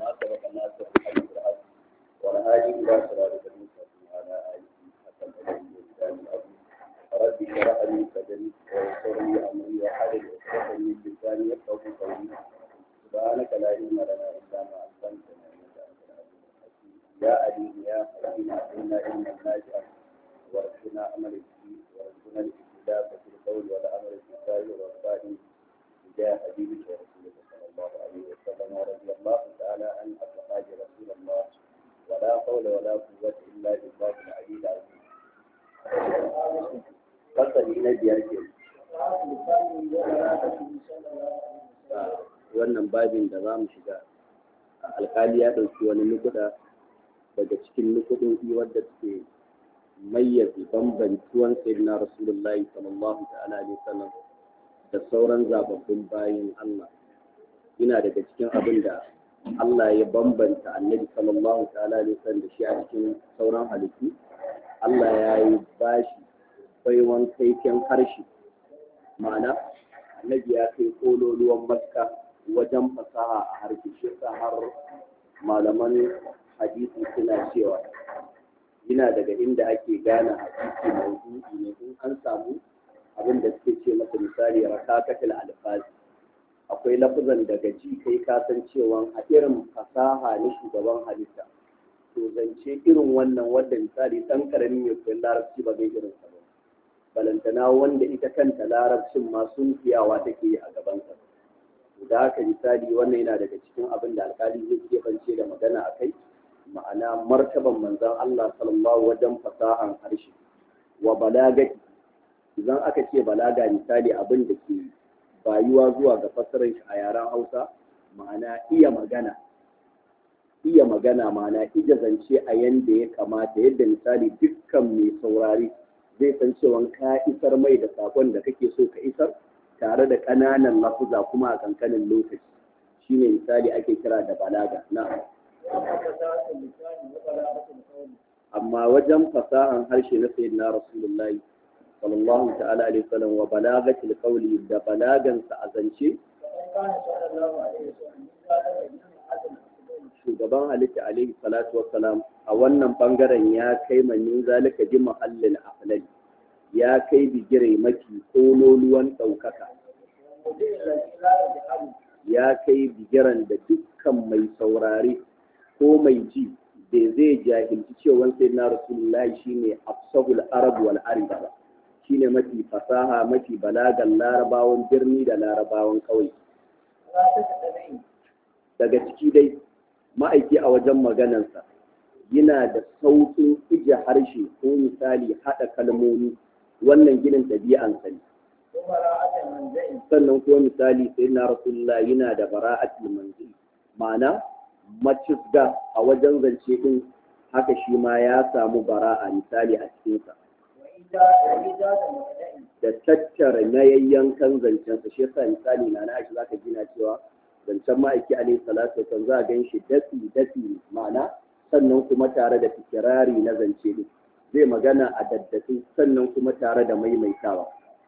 ما سبق الناس بالحق والحق والهادي إلى صراطك المستقيم وعلى آله حق الأدب والإسلام العظيم رب اشرح لي صدري ويسر لي أمري وحلل عقدة من لساني يفقهوا قولي سبحانك لا علم لنا إلا ما علمتنا إنك أنت العليم الحكيم يا عليم يا حكيم علمنا علما نافعا وارزقنا عمل الدين وارزقنا الاختلاف في القول والعمل في الظاهر والباطن جاء حبيبك ورسولك صلى الله عليه وسلم ورضي الله تعالى عن أصحاب رسول الله ولا حول ولا قوة إلا بالله العلي العظيم. فصل إلى بيرك wannan babin da za mu shiga alkali ya ɗauki wani nukuda daga cikin nukudin wadda suke mayyaze bambantuwan sayyidina rasulullahi sallallahu ta'ala alaihi wasallam da sauran zababbun bayin Allah yana daga cikin abin da Allah ya bambanta annabi sallallahu ta'ala alaihi wasallam da shi a cikin sauran halittu Allah ya yi bashi baiwan kaiken harshe ma'ana annabi ya kai kololuwan maska wajen fasaha a harshe shi har malaman hadisi suna cewa yana daga inda ake gane hadisi maudu'i ne in an samu abin da suke ce masa misali rakakatul alfazi akwai lafazan daga ji kai ka san cewa a irin fasaha na shugaban halitta to zance irin wannan wanda misali dan karami mai koyon larabci ba zai irin sa ba balantana wanda ita kanta larabcin ma sun fiyawa take yi a gaban sa da haka misali wannan yana daga cikin abin da alkali zai keɓance da magana a kai ma'ana martaban manzon Allah sallallahu wajen fasahan harshe wa balagati idan aka ce balaga misali abin da ke bayuwa zuwa ga fassarar shi a yaren Hausa ma'ana iya magana iya magana ma'ana ija zance a yanda ya kamata yadda misali dukkan mai saurari zai san cewa ka isar mai da sakon da kake so ka isar tare da ƙananan lafuza kuma a kankanin lokaci shine misali ake kira da balaga na'am amma wajen fasahan harshe na sayyidina rasulullahi sallallahu ta'ala alaihi wasallam wa balagatil qawli da balagan sa azance shugaban halitta alaihi salatu wassalam a wannan bangaren ya kai manin zalika bi mahallin aflali ya kai bigire mafi kololuwan ɗaukaka ya kai bigiran da dukkan mai saurare ko mai ji da zai jahilci cewa sai na rasulullahi shine afsahul arab wal ariba shine mafi fasaha mafi balagan larabawan birni da larabawan kauye daga ciki dai ma'aiki a wajen maganansa yana da sauƙin ije harshe ko misali haɗa kalmomi wannan ginin ɗabi'ansa ne sannan kuma misali sai na rasulullah yana da bara'atul manzil ma'ana macisga a wajen zance din haka shi ma ya samu bara'a misali a cikinsa da tattara na yayyankan zancensa shi yasa misali na na shi zaka gina cewa zancen ma'aiki alaihi salatu wasallam za a gan shi dafi dafi ma'ana sannan kuma tare da fikirari na zance din zai magana a daddafi sannan kuma tare da maimaitawa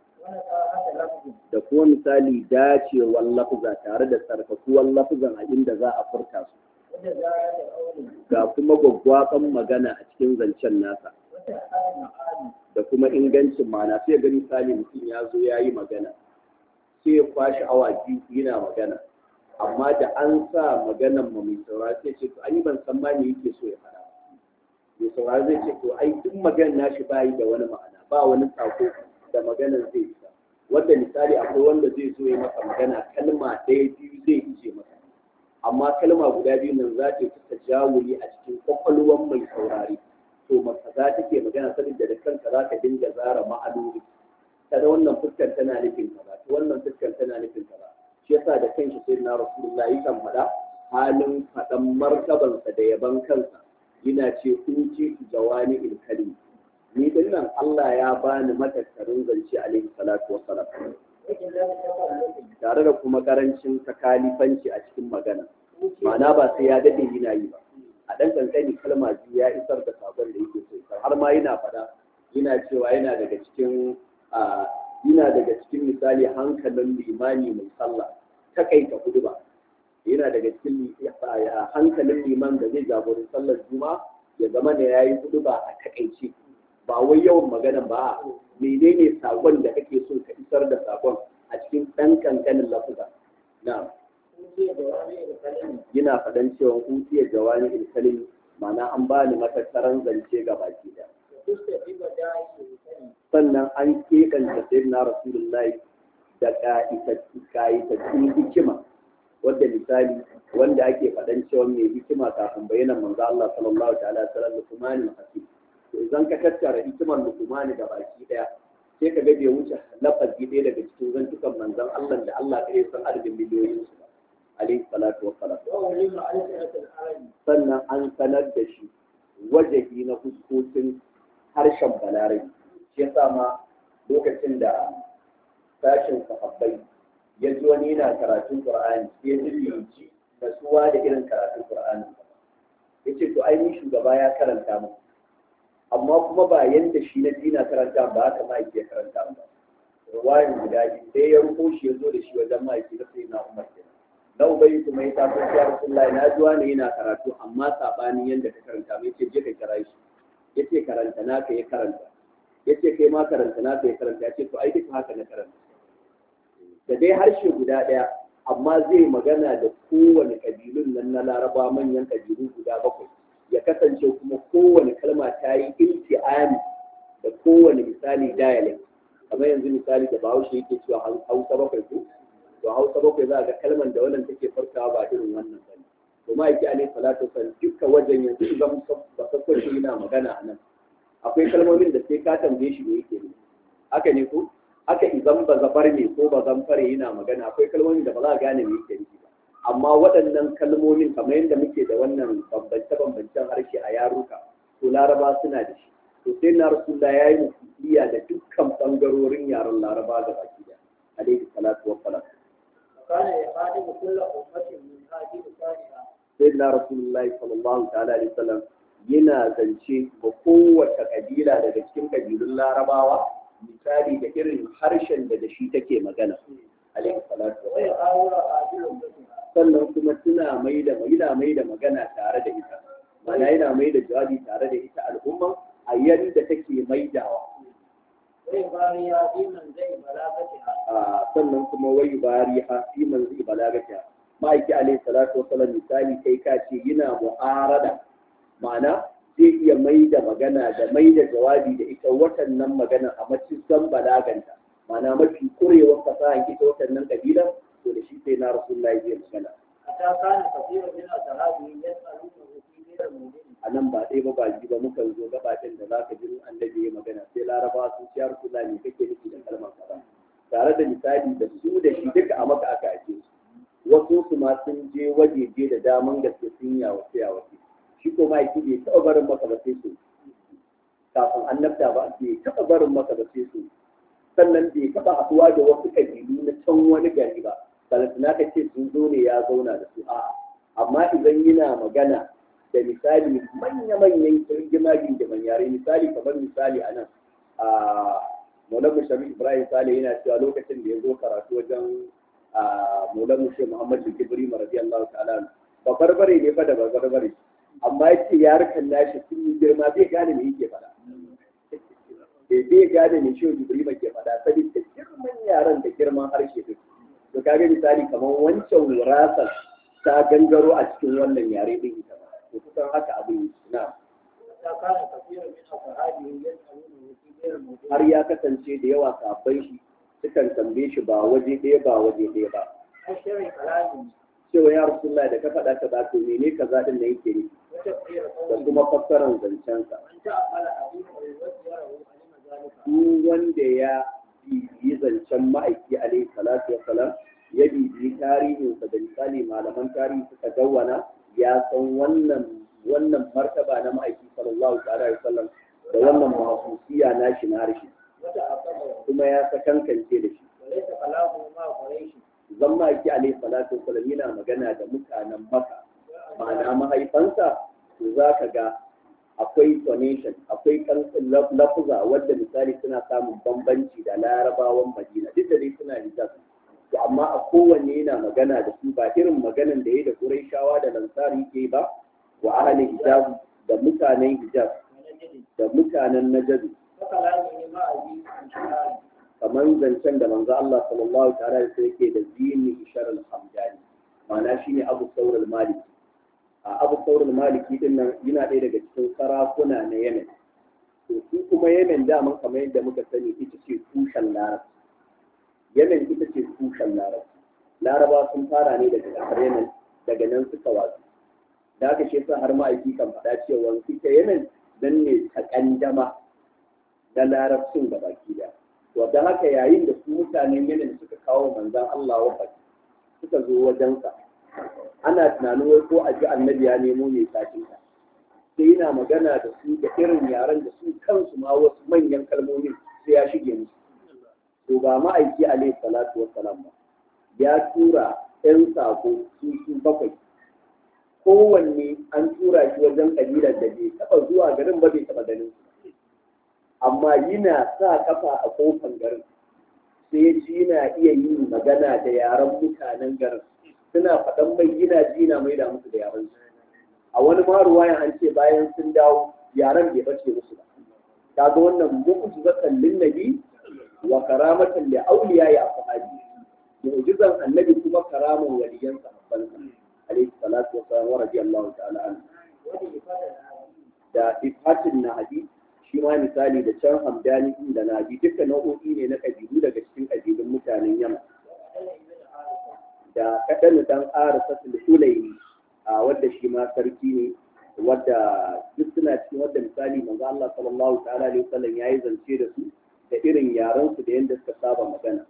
da kuma misali dacewar lafuza tare da sarkakuwar lafuzan a inda za a furta su ga kuma gwaggwaban magana a cikin zancen nasa da kuma ingancin mana sai ga misali mutum ya zo ya yi magana sai ya kwashi awa biyu yana magana amma da an sa maganan ma mai saurari sai ce to an yi ban san ma me yake so ya faɗa mai saurari zai ce to ai duk maganar nashi bayi da wani ma'ana ba wani sako da maganar zai isa wanda misali akwai wanda zai zo ya masa magana kalma ɗaya biyu zai ije masa amma kalma guda biyu nan za ta ta jawuli a cikin kwakwalwan mai saurari to masa za ta ke magana saboda da kanka za ka dinga zara ma'anoni ta da wannan fuskar tana nufin kaza ta wannan fuskar tana nufin kaza shi yasa da kanshi sai na rasulullah yakan faɗa halin faɗan martabansa da yaban kansa yana ce kunci jawani ilkali ni din nan Allah ya bani matattarin zance alaihi salatu wassalam tare da kuma karancin takalifanci a cikin magana ma'ana ba sai ya dade yana yi ba a dan kankani kalma biyu ya isar da sabon da yake so isar har ma yana faɗa yana cewa yana daga cikin yana daga cikin misali hankalin limani mai sallah takaita huduba yana daga cikin hankalin liman da zai jagori sallar juma'a ya zama da yayi hudu ba a takaice ba wai yawan magana ba menene sakon da kake so ka isar da sakon a cikin ɗan kankanin lafuza na'am yana faɗan cewa hutiyar jawani ilkalin ma'ana an ba ni matattaran zance ga baki da sannan an keɓanta sai na rasulullahi da ka'itattun hikima wadda misali wanda ake faɗan cewa mai hikima kafin bayyana manzo Allah sallallahu ta'ala sallam lukumani hakim to idan ka tattara hikimar lukumani da baki daya sai ka ga bai wuce lafazi ɗaya daga cikin zantukan manzon Allah da Allah ya san adadin miliyoyin su ba alaihi salatu wassalam sannan an sanar da shi wajahi na fuskokin harshen balarabi shi yasa ma lokacin da sashin sahabbai ya ji wani yana karatun qur'ani sai ya ji ji nasuwa da irin karatun qur'ani ya ce to ai ni shugaba ya karanta mu amma kuma ba yanda shi na dina karanta ba haka ma yake karanta ba ruwayin guda biyu sai ya ruko shi ya zo da shi wajen ma'aiki na sai na umar kenan na ubayi kuma ya tafi ya rasulullahi na ji wani yana karatu amma sabanin yanda ka karanta mai ce je ka kira shi yace karanta naka ya karanta yace kai ma karanta naka ya karanta yace to ai duka haka na karanta da dai harshe guda ɗaya amma zai magana da kowane ƙabilun nan na laraba manyan ƙabilu guda bakwai ya kasance kuma kowane kalma ta yi ilti'ami da kowane misali dialect kamar yanzu misali da bahaushe yake cewa hausa bakwai ko to hausa bakwai za a ga kalman da wannan take farkawa ba irin wannan ba ne to ma yake alaihi salatu wasallam dukkan wajen yanzu idan ba sakkwato yana magana a nan akwai kalmomin da sai ka tambaye shi me yake ne haka ne ko haka idan ba zafar ne ko ba zamfare yana magana akwai kalmomin da ba za a gane me yake nufi ba amma waɗannan kalmomin kamar yadda muke da wannan bambance-bambancen harshe a yaruka to laraba suna da shi to sai na rasulullah ya yi musulmiya da dukkan ɓangarorin yaren laraba da baki da alaihi salatu wa salam وكان يخاطب كل أمة من هذه لسانها sai na rasulullah sallallahu ta'ala alaihi wasallam yana zance ga kowace kabila daga cikin kabilun larabawa misali da irin harshen da da shi take magana alaihi salatu wa salam ويحاول هذه أمتها sannan kuma suna mai da yana mai da magana tare da ita mana yana mai da jawabi tare da ita al'umma a yadda take maidawa ويباري في منزل بلاغتها a sannan kuma wai bari ha fi manzi balagata ma'aiki alaihi salatu wasallam misali kai ka ce yana mu'arada ma'ana zai iya mai da magana da mai da jawabi da ita watannan magana a macikin balaganta ma'ana mafi kurewar fasahan ita watannan kabila to da shi sai na rasulullahi zai magana حتى كان كثير من أصحابه يسألونه في غير المؤمن a nan ba ɗaya ba ba ji ba mukan zo gabatin da za ka ji annabi ya magana sai laraba sun ciyar kula ne kake nufi da kalmar kaza tare da misali da su da shi duka a maka aka ake su wasu su ma sun je wajeje da daman gaske sun yawace yawace shi ko ma yake bai taɓa barin maka ba sai su kafin annabta ba bai taɓa barin maka ba sai su sannan bai taɓa haɗuwa da wasu ƙabilu na can wani gari ba balantana ka ce sun zo ne ya zauna da su a'a amma idan yana magana da misali manya-manyan kirgimagin da yare misali kamar misali a nan a maulamu sharif ibrahim sale yana cewa lokacin da ya zo karatu wajen a maulamu shi muhammad da kibri radiyallahu ta'ala ba barbare ne fa da ba barbare amma ya ce yarukan nashi sun yi girma bai gane me yake faɗa bai bai gane me shi ibrahim ke faɗa saboda girman yaran da girman harshe duk to kaga misali kamar wancan wurasar ta gangaro a cikin wannan yare din ita ba to kusan haka abin na حتى كان كثير من أصحابه يسألونه في غير المؤمن har ya kasance da yawa sabbai shi sukan tambaye shi ba waje ɗaya ba waje ɗaya ba أشر كلامه cewa ya rasulullah da ka faɗa ka ba to mene kaza din da yake nufi وتفسير da قوله kuma fassarar zancensa من تأمل حديثه وسيره علم ذلك duk wanda ya bibiyi zancen ma'aiki alaihi salatu wa salam ya bibiyi tarihinsa da misali malaman tarihi suka dawwana ya san wannan wannan martaba na ma'aiki sallallahu alaihi wasallam da wannan mahasusiya na shi na harshe وتأمله kuma ya sakankance da shi وليس كلامه مع قريش zan ma'aiki alaihi salatu wasallam yana magana da mutanen maka ma'ana mahaifansa to za ka ga akwai tonation akwai kan lafuza wadda misali suna samun bambanci da larabawan madina duk da dai suna hijaz to amma a kowanne yana magana da su ba irin maganan da ya da Qurayshawa da Lansari ke ba wa ahli hijaz da mutanen hijaz da mutanen najd وكلامه مع أبي الشهاد kamar zancen da manzo Allah sallallahu ta'ala da yake da zini ishar al-hamdani ma'ana shine Abu Thawr al-Maliki a Abu Thawr al-Maliki din nan yana ɗaya daga cikin sarakuna na Yemen to su kuma Yemen daman kamar yadda muka sani ita ce tushen Larabci Yemen ita ce tushen Larabci Laraba sun fara ne daga ƙasar Yemen daga nan suka wasu da aka shi yasa har ma'aiki kan faɗa cewa ita Yemen dan ne takandama na larabcin da baki da to da haka yayin da su mutanen Yemen suka kawo manzon Allah wafati suka zo wajensa ana tunanin wai ko a ji annabi ya nemo mai sakin ka sai yana magana da su da irin yaren da su kansu ma wasu manyan kalmomin sai ya shige musu to ba ma'aiki alaihi salatu wassalam ba ya tura ɗan sako su su bakwai kowanne an tura shi wajen kabilar da bai taɓa zuwa garin ba bai taɓa ganin su amma yana sa kafa a kofan garin sai ji na iya yin magana da yaren mutanen garin suna faɗan mai yana ji na mai da musu da yaren su a wani ma ruwayan an ce bayan sun dawo yaren bai bace musu ba kaga wannan mu'jizatan lin nabi wa karamatan li awliya ya ashabi mu'jizan annabi kuma karaman waliyan sahabban alaihi salatu wa sallam wa radiyallahu ta'ala anhu da ifatin nahdi shi ma misali da can hamdani da nahdi duka nau'o'i ne na kabilu daga cikin kabilun mutanen yamma da kaɗan dan arasa sulhulaini a wadda shi ma sarki ne wadda duk suna cikin wadda misali manzo Allah sallallahu ta'ala alaihi wasallam yayi zance da su da irin yaran su da yanda suka saba magana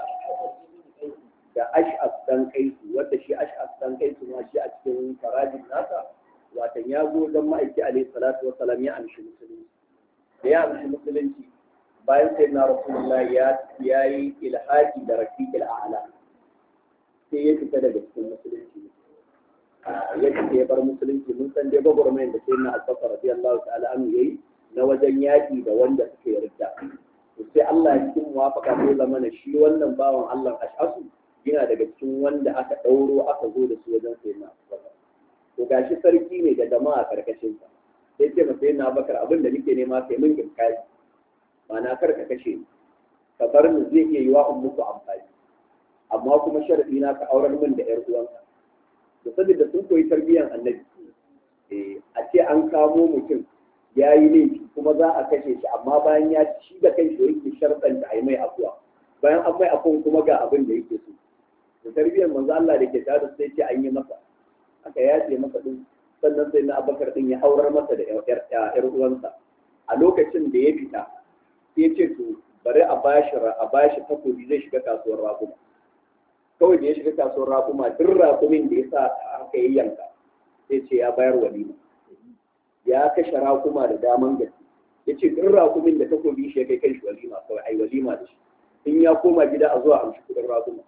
da ash'as dan kaisu wadda shi ash'as dan kaisu ma shi a cikin farajin nasa watan ya zo dan ma'aiki alaihi salatu wassalam ya amshi musulunci da ya amshi musulunci bayan sai na rasulullah ya yayi ilhaki da rafiqil a'la sai ya fita daga cikin musulunci ya fita ya bar musulunci mun san dai gwagwarmayar da sai na albakar radiyallahu ta'ala an yayi na wajen yaƙi da wanda suka yarda to sai Allah ya cikin muwafaka sai zama na shi wannan bawan Allah ash'asu yana daga cikin wanda aka ɗauro aka zo da su wajen sai na albakar to gashi sarki ne da jama'a karkashin sa sai ce masa yana bakar abin da nake nema sai mun kinkari ma'ana kar ka kashe ni ka bar ni zai iya yi wa muku amfani amma kuma sharadi na ka aurar min da ƴar uwanka da saboda sun koyi tarbiyyar annabi a ce an kamo mutum ya yi laifi kuma za a kashe shi amma bayan ya ci da kai shi yake sharɗan da a yi mai afuwa bayan an mai afuwan kuma ga abin da yake so da tarbiyyar manzo Allah da ke tare da sai ce an yi masa aka yace masa din sannan sai na abakar din ya aurar masa da ƴar uwansa a lokacin da ya fita sai ya ce to bari a bashi a bashi takobi zai shiga kasuwar rakuma kawai da ya shiga kasuwar rakuma duk rakumin da ya sa aka yi yanka sai ce ya bayar walima ya kashe rakuma da daman gaske ya ce duk rakumin da takobi shi ya kai kai shi walima kawai ai walima da shi in ya koma gida a zuwa amshi kudin rakuma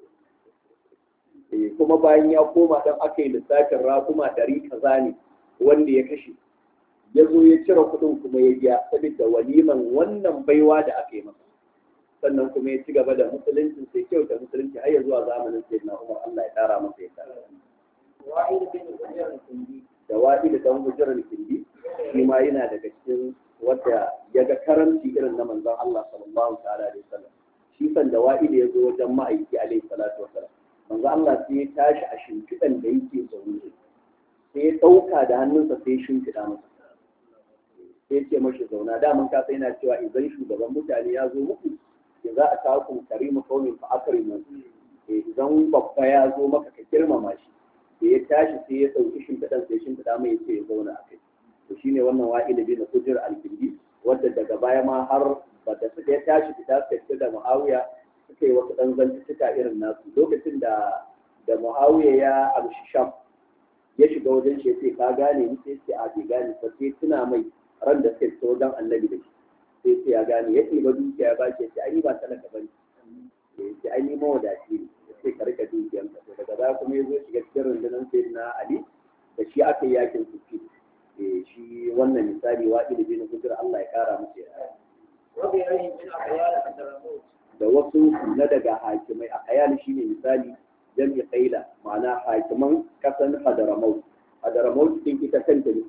kuma bayan ya koma dan aka yi lissafin rakuma ɗari kaza ne wanda ya kashe ya zo ya cire kuɗin kuma ya biya saboda waliman wannan baiwa da aka yi masa sannan kuma ya ci gaba da musulunci sai kyau da musulunci har ya zuwa zamanin sai na umar Allah ya tara masa ya tara wa'id bin Hujjar al-Kindi da wadi da dan hujjar kindi shi ma yana daga cikin wanda ya ga karanci irin na manzon Allah sallallahu ta'ala alaihi wasallam shi san da wadi da ya zo wajen ma'aiki alaihi salatu wasallam manzon Allah sai ya tashi a shimfiɗan da yake zaune sai ya ɗauka da hannunsa sai ya shimfiɗa masa sai ce mashi zauna daman ka sai yana cewa idan shugaban mutane ya zo muku ya za a kawo ku karimu kaumin fa akrimu idan babba ya zo maka ka girmama shi da ya tashi sai ya sauki shimfiɗan sai shimfiɗa mai yace ya zauna a kai to shine wannan wa'ila bin hujjar al-kindi wanda daga baya ma har ba da suka ya tashi fita suka fita da muawiya suka yi wasu ɗan zantuttuka irin nasu lokacin da da muawiya ya amshi sham ya shiga wajen shi sai ka gane ni sai sai a bai gane ba sai tuna mai ran da suka fita wajen annabi da shi sai sai ya gane ya ɗiba dukiya ya bashi ya ce ai ba talaka ba ne ya ce ai ni mawadaci ne ya ce ka rika dukiyanka to daga baya kuma ya zo shiga cikin rundunar sai na ali da shi aka yi yakin sufi shi wannan misali wa ilimi na hujjar Allah ya kara masa ya وغيرهم من أحيان الدرموت da wasu na daga hakimai a hayali shi ne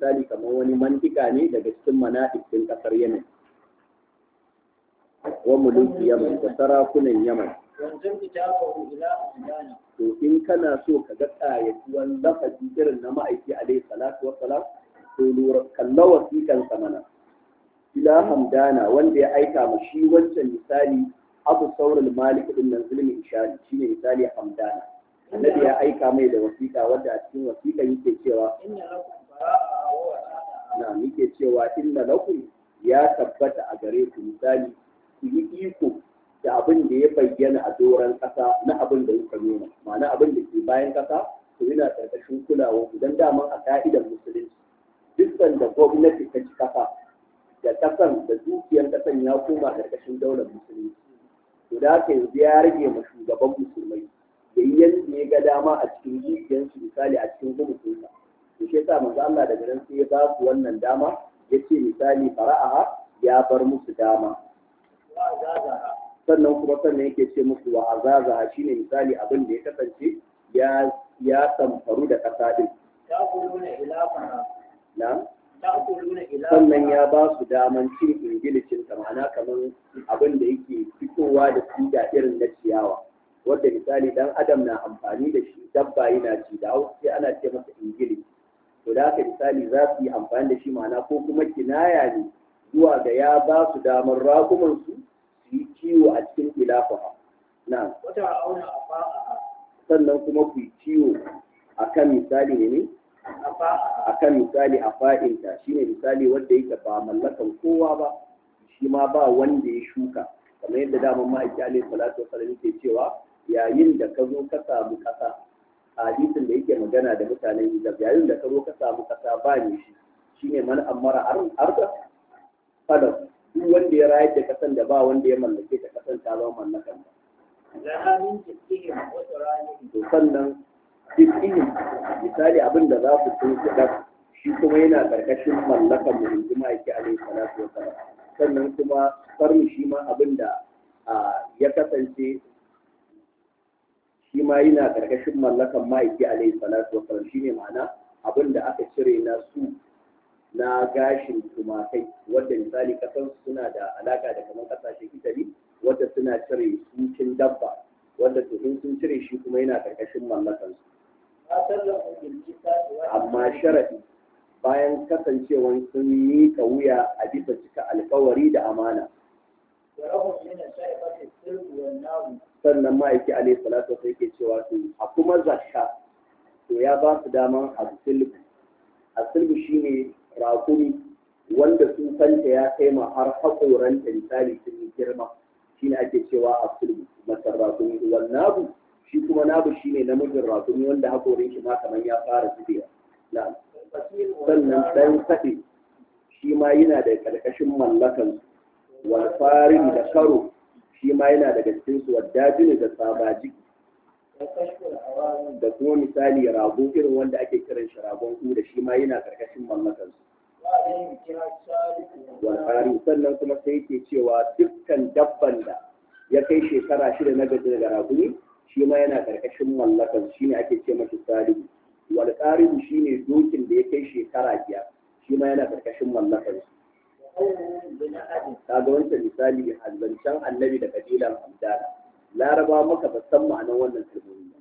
misali kamar wani mantika ne daga cikin manatik ɗin ƙasar Yemen wa mulki Yaman da sarakunan Yaman وانزل كتابه إلى أمدانا to in kana so ka ga ƙayatuwan lafazi irin na ma'aiki alaihi salatu wa salam to lura kalla wasiƙan sa mana ila hamdana wanda ya aika ma shi wancan misali abu saurul malik din nan zulmi ishari shine misali hamdana annabi ya aika mai da wasiƙa wanda a cikin wasiƙan yake cewa إن لكم براءة ووساطة na muke cewa inna lakum ya tabbata a gare ku misali ku yi iko da abin da ya bayyana a doron ƙasa na abin da kuka nuna ma'ana abin da ke bayan ƙasa to yana ƙarƙashin kulawa ku dan daman a ka'idar musulunci dukkan da gwamnati ta ci ƙasa da ƙasan da dukiyar ƙasan ya koma ƙarƙashin daular musulunci to da haka yanzu ya rage ma shugaban musulmai da yi yadda ya ga dama a cikin dukiyarsu misali a cikin gwamnatinsa to shi yasa manzo Allah daga nan sai ya ba su wannan dama yace misali fara'aha ya bar musu dama وأزادها sannan kuma sannan yake ce musu wa azaza shine misali abin da ya kasance ya ya samfaru da kasa din تأكلون إلافها na تأكلون إلافها sannan ya ba su daman cin ingilicin ta ma'ana kamar abin da yake fitowa da siga irin na ciyawa wanda misali dan adam na amfani da shi dabba yana ci da hausa sai ana ce masa ingilici to da haka misali za su yi amfani da shi ma'ana ko kuma kinaya ne zuwa ga ya ba su damar raguman su su yi kiwo a cikin ilafaha na وترعون أفاءها sannan kuma ku yi kiwo akan misali ne ne أفاءها akan misali a fa'inta shine misali wanda yake ba mallakan kowa ba shi ma ba wanda ya shuka kamar yadda daman ma'aiki alaihi salatu wasallam yake cewa yayin da ka zo ka samu kasa a hadisin da yake magana da mutanen hijab yayin da ka zo ka samu kasa ba ne shi shine man amara arda fadar duk wanda ya rayar da kasan da ba wanda ya mallake ta kasan ta zama mallakan ba لها من جدهم وترانهم to sannan dukkanin misali abin da za su sun kuɗa shi kuma yana ƙarƙashin mallakan mu in ji ma'aiki alaihi salatu wa salam sannan kuma farmi shi ma abin da a, ya kasance shi ma yana ƙarƙashin mallakan ma'aiki alaihi salatu wa salam shine ma'ana abin da aka cire na su na gashin tumakai wadda misali kasan suna da alaka da kamar kasashen italy wadda suna cire sucin dabba wadda to in sun cire shi kuma yana karkashin mallakan su ما سلموا بالجسد amma sharadi bayan kasancewan sun miƙa wuya a bisa cika alkawari da amana ولهم من الشيخة السلب والنار sannan ma'aiki alaihi salatu wasallam yake cewa to a kuma zakka to ya ba su daman asilbu asilbu shine rakumi wanda su kanta ya kai ma har haƙoranta misali sun yi girma shine ake cewa asilbu masar rakumi wal nabu shi kuma nabu shine namijin rakumi wanda haƙorin shi ma kamar ya fara zubewa na'am والفصيل sannan والنار dan saɗe shi ma yana da ƙarƙashin mallakan wal farin da karo shi ma yana daga cikin su wadajini da sabaji وكشف الأوامر da kuma misali rago irin wanda ake kiran shi ragon da shi ma yana ƙarƙashin mallakan su وعليهم جهة الثالث wal والنار farin sannan kuma sai yake cewa dukkan dabban da ya kai shekara shida na gaji daga raguni shi ma yana ƙarƙashin mallakan shi ne ake ce masa salihu wal qaribu shine dokin da ya kai shekara biyar shi ma yana ƙarƙashin mallakan su وقومهم بنأد kaga wancan misali a zancen annabi da kabilan hamdana laraba maka ba san ma'anar wannan kalmomi ba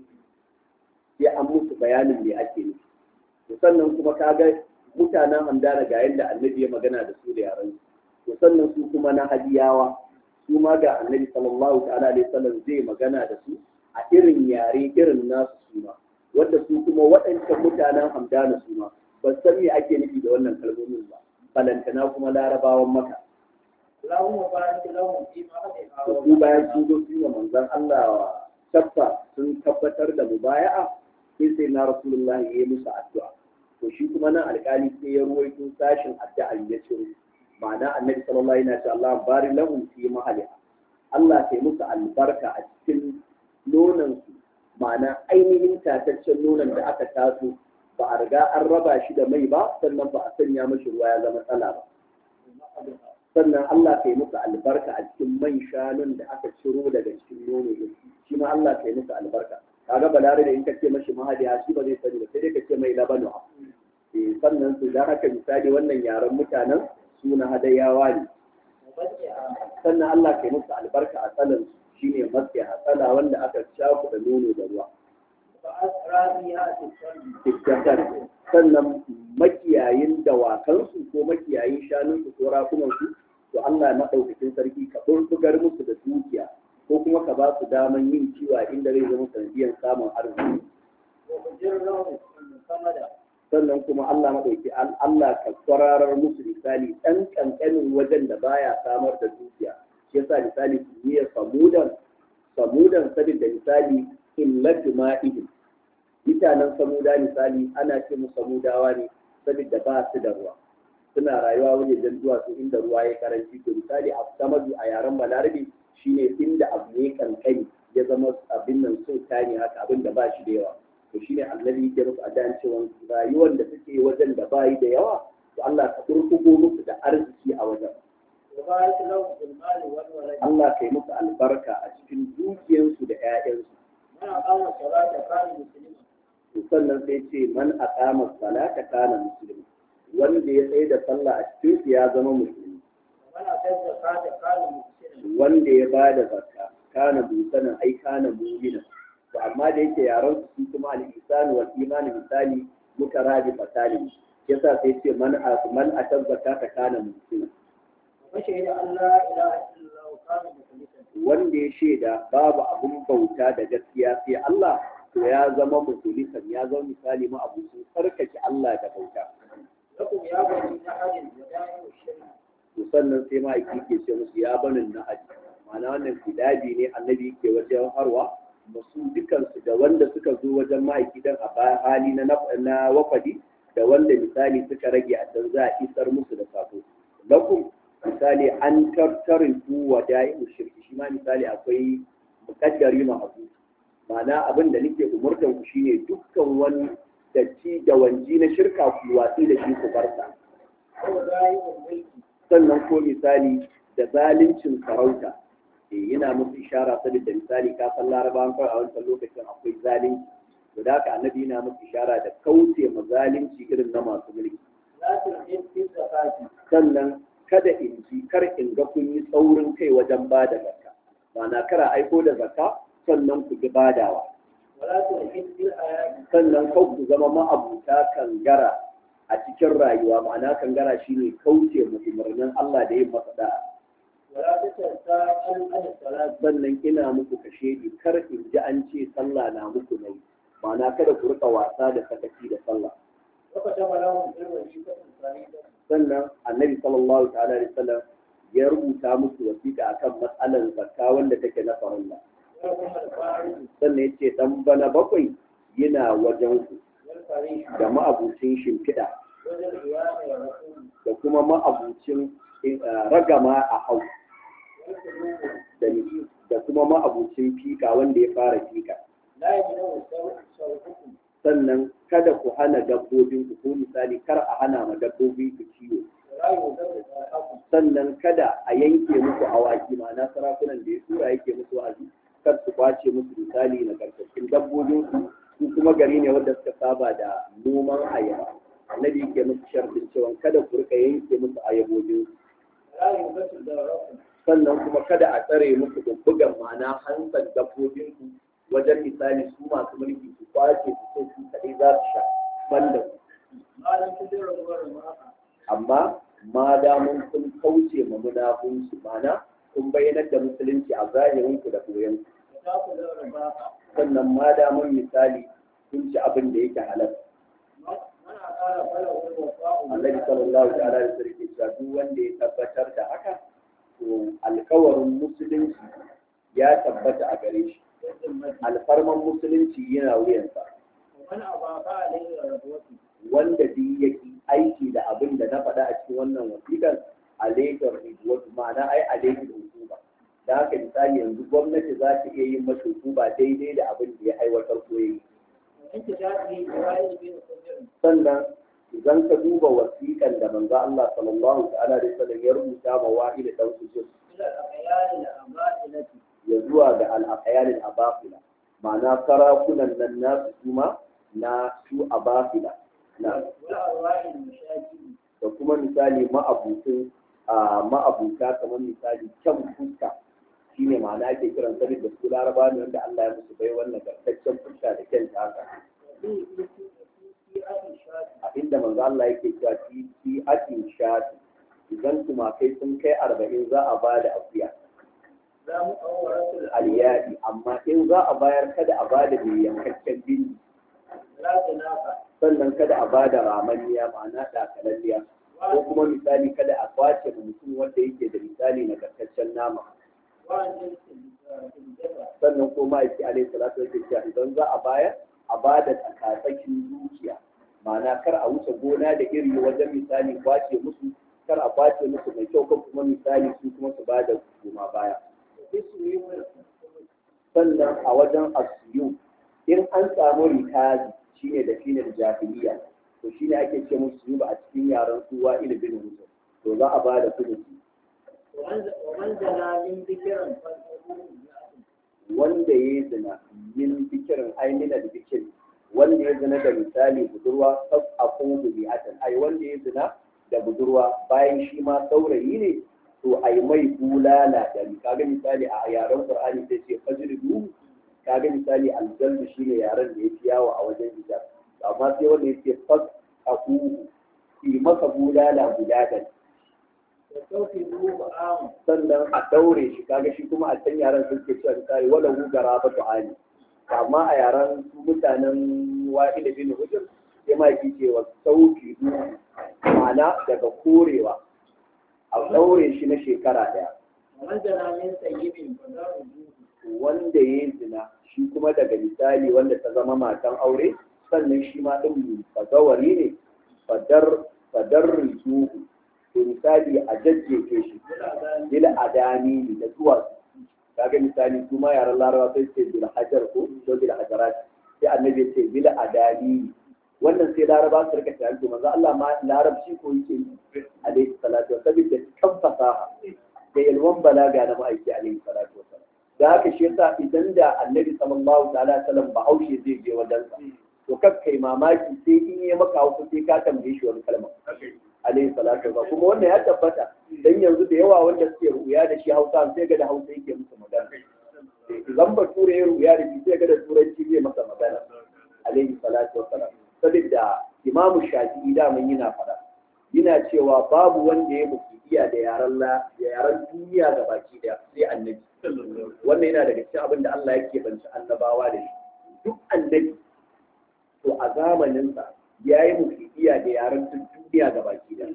sai an musu bayanin me ake nufi to sannan kuma kaga mutanen hamdana ga yadda annabi ya magana da su da yaran to sannan su kuma na hadiyawa su ma ga annabi sallallahu ta'ala alaihi wasallam zai magana da su a irin yare irin nasu su ma wanda su kuma waɗancan mutanen hamdana su ma ba san me ake nufi da wannan kalmomin ba balantana kuma larabawan maka اللهم بارك لهم في مهدها da su bayan sun zo su yi wa manzon Allah wa tabba sun tabbatar da mubaya'a sai sai na rasulullahi ya yi musu addu'a to shi kuma nan alƙali sai ya ruwaito sashin addu'a ya ce ma'ana annabi sallallahu alaihi wasallam Allah bari lahum fi mahaliha Allah sai musu albarka a cikin nonon su ma'ana ainihin tataccen nonon da aka taso ba a riga an raba shi da mai ba sannan ba a sanya mashi ruwa ya zama tsala ba sannan Allah kai musu albarka a cikin man shanun da aka ciro daga cikin nono din shi ma Allah kai musu albarka kaga balare da in ka ce mashi mahadiya shi ba zai sani ba sai dai ka ce mai labanu eh sannan su da haka misali wannan yaren mutanen suna hadayawa ne ومسح sannan Allah kai musu albarka a tsalan shine maske hasala wanda aka shafu da nono da ruwa وأسرى بها في السلم tikkatar sannan makiyayin dawakansu ko makiyayin shanunsu ko rakunansu to Allah maɗaukakin sarki ka burbugar musu da dukiya ko kuma ka ba su daman yin kiwa inda zai zama sanadiyan samun arziki وأجرهم صمدا sannan kuma Allah maɗauki Allah ka kwararar musu misali ɗan ƙanƙanin wajen da baya samar da dukiya shi yasa misali kimiyyar samudan samudan sabin da misali illatu ma'ihim mutanen samuda misali ana ce mu samudawa ne saboda ba su da ruwa suna rayuwa wajen duwatsu inda ruwa ya karanci to misali a samadu a yaren balarabe shine inda abu ne kankani ya zama abin nan so ne haka abin da ba shi da yawa to shine annabi yake musu adan cewa rayuwar da suke wajen da bayi da yawa to Allah ka kurkugo musu da arziki a wajen وبارك لهم في المال والولد Allah ka yi musu albarka a cikin dukiyarsu da 'ya'yansu من أقام الصلاة كان مسلما to sannan sai ce man aqama salata kana muslima wanda ya tsaye da sallah a cikin su ya zama musulmi ومن أتى الزكاة كان محسنا wanda ya bada zakka kana musanan ai kana mu'mina to amma da yake yaran su kuma al-ihsan wal iman misali mutarabi fatali yasa sai ce man man ata zakata kana muslima وشهد أن لا إله إلا الله كان مخلصا wanda ya shaida babu abun bauta da gaskiya sai Allah to ya zama musulisan ya zama misali ma abu sun tsarkake Allah da bauta لكم يا بني نحل ودائم الشرك to sannan sai ma aiki ke ce musu ya banin na aji ma'ana wannan fidabi ne annabi ke wajen harwa masu dukansu da wanda suka zo wajen ma'aiki dan a bayan hali na na wafadi da wanda misali suka rage a can za a isar musu da sako lakum misali an tartarin ku wa da'i'u shirki shi ma misali akwai mukaddari mahazu ma'ana abin da nake umurtan ku shine dukkan wani datti da wanji na shirka ku watsi da shi ku barsa ودائم الملك sannan ko misali da zaluncin sarauta eh yana musu ishara saboda misali ka san larabawan kawai a wancan lokacin akwai zalunci to da haka annabi yana musu ishara da kauce ma zalunci irin na masu mulki لا تلحق في الزكاة sannan kada in ji kar in ga kun yi tsaurin kai wajen ba da zakka ma'ana kara aiko da zakka sannan ku ki badawa ولا تلحق في الحياة sannan kau ku zama ma'abuta kangara a cikin rayuwa ma'ana kangara shine kauce ma umarnin Allah da yin masa da'a ولا تتساءل عن الصلاة sannan ina muku kashe ni kar in ji an ce sallah na muku nai ma'ana kada ku rika wasa da sakaci da sallah وكتب لهم في الوظيفة الفريضة sannan annabi sallallahu ta'ala alaihi wasallam ya rubuta musu wasiƙa akan matsalar zakka wanda take na farilla ولكم الفارض sannan yace dan bana bakwai yana wajen ku والفريق da ma'abucin shimfiɗa وذي القيام والرسول da kuma ma'abucin eh, ragama a hau والقلوب da ni- da kuma ma'abucin fika wanda ya fara fika لا يمنع صوتكم sannan kada ku hana dabbobin ku ko misali kar a hana ma dabbobi ku kiwo ولا يضر صاحبكم sannan kada a yanke muku awaki ma'ana sarakunan da ya tura yake musu wa'azi kar su kwace musu misali na karkashin dabbobin su su kuma gari ne wanda suka saba da noman ayaba annabi yake musu shartin cewa kada ku rika yanke musu ayabobin su ولا ينبت ضرركم sannan kuma kada a tsare musu bubbugan ma'ana hantsar dabbobin ku wajen misali su masu mulki su kwace su so su kaɗai za su sha banda ku ما لم تدر ضرر معك amma ma damun kun kauce ma munafunci mana kun bayyanar da musulunci a zahirin ku da koyon وتأكل رباك sannan ma damun misali kun ci abin da yake halal من أقال فله الوفاء Annabi sallallahu ta'ala da sarki cewa duk wanda ya tabbatar da haka to alkawarin musulunci ya tabbata a gare shi بالذمة alfarman musulunci yana wuyansa ومن أضاف عليه ربوته wanda duk yake aiki da abin da na faɗa a cikin wannan wasiƙar alaikar ribuwatu ma'ana ai alaikar hukuma da haka misali yanzu gwamnati za ta iya yin masa hukuma daidai da abin da ya aiwatar ko ya yi ومن تجاهه إسرائيل بن خضر sannan idan ka duba wasiƙan da manzo Allah sallallahu ta'ala alaihi wasallam ya rubuta ma wahid dan sujud إلى الأخيار الأمائلة ya zuwa ga al-aqyal al-abafila ma'ana sarakunan nan nasu kuma na su abafila na والأرواح المشاكل da kuma misali ma'abutun a ma'abuta kamar misali kyan fuska shine ma'ana ake kiran sa da su laraba ne wanda Allah ya musu bai wannan gartaccen fuska da kyan ta haka في في في أهل الشاطئ a inda manzo Allah yake cewa fi fi atin shati idan tumakai sun kai arba'in za a ba da akuya لا مؤورة الألياء aliyadi amma in za a bayar kada a ba da mai yankakken bindi لا تنافع sannan kada a ba da ramanniya ma'ana ɗakalalliya ko kuma misali kada a kwace ma mutum wanda yake da misali na gartaccen nama وعن جنس الجبل sannan ko ma'aiki alaihi salatu yake cewa idan za a bayar a ba da tsakatsakin dukiya ma'ana kar a wuce gona da iri wajen misali kwace musu kar a kwace musu mai kyau ko kuma misali su kuma su ba da goma baya اسمه sannan a wajen asiyu in an samu rikazi shine da shine da jahiliya to shine ake ce musu yuba a cikin yaren suwa ilimin mutum to za a ba da kudu ومن ومن زنا من ذكر فالحكم wanda ya yi zina yin bikirin ainihin da bikin wanda ya zina da misali budurwa sab a kuma bi'atan ai wanda ya zina da budurwa bayan shi ma saurayi ne to ai mai bulala da kaga misali a yaren qur'ani sai ce fajridu kaga misali aljalbu shine yaren da yafi yawo a wajen hijab amma sai wanda yake fas aku yi masa bulala guda da وسوف ذو عام sannan a daure shi kaga shi kuma a can yaren sun ke cewa misali wala hu garaba tu'ani amma a yaren su mutanen wa'ila bin hujr sai ma yake cewa sauki du ma'ana daga korewa a daure shi na shekara daya ومن زنا من سيب فدار وجوه wanda ya yi zina shi kuma daga misali wanda ta zama matan aure sannan shi ma ɗin fazawari ne fadar fadar rizuhu to misali a jajjefe shi bil adani da zuwa kaga misali su ma yaran larawa sai ce bil hajar ko ko bil hajarat sai annabi ya ce bil adani wannan sai laraba su rika tunani to manzo Allah ma larabci ko yake yi alaihi salatu wa saboda kan fasaha da yalwan balaga na ma'aiki alaihi salatu wa salam da haka shi yasa idan da annabi sallallahu ta'ala alaihi wasallam bahaushe zai je wajen sa to kakkai mamaki sai in yi maka hausa sai ka tambaye shi wani kalma alaihi salatu wa kuma wannan ya tabbata dan yanzu da yawa wanda suke ruya da shi hausa sai ga da hausa yake musu magana idan ba ture ya ruya da shi sai ga da turanci zai masa magana alaihi salatu wa salam saboda imamu shafi'i da mun yana fada yana cewa babu wanda ya mutu iya da yaran la da yaran duniya ga baki da sai annabi wannan yana daga cikin abin da Allah yake banci annabawa da shi duk annabi to a zamaninsa ya yi mufidiya da yaren duk duniya ga baki da